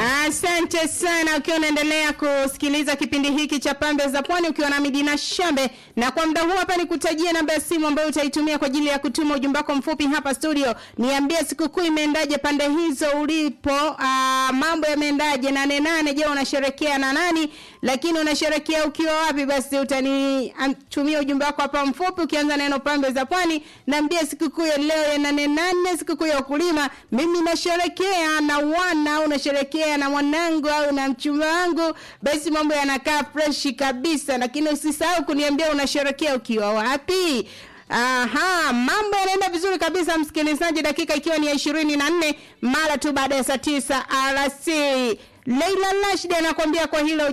Asante sana ukiwa unaendelea kusikiliza kipindi hiki cha Pambe za Pwani ukiwa na Midina Shambe, na kwa muda huu hapa nikutajie namba ya simu ambayo utaitumia kwa ajili ya kutuma ujumbe wako mfupi hapa studio. Niambie sikukuu imeendaje pande hizo ulipo, aa, mambo yameendaje? nane nane, je, unasherekea na nani? Lakini unasherekea ukiwa wapi? Basi utanitumia ujumbe wako hapa mfupi ukianza neno Pambe za Pwani. Niambie sikukuu ya leo ya nane nane, sikukuu ya ukulima, mimi nasherekea na wana, unasherekea na mwanangu au na mchumba wangu, basi mambo yanakaa freshi kabisa. Lakini usisahau kuniambia unasherekea ukiwa wapi. Aha, mambo yanaenda vizuri kabisa msikilizaji, dakika ikiwa ni ya ishirini na nne mara tu baada ya saa tisa alasiri. Leila Rashid anakuambia kwa hilo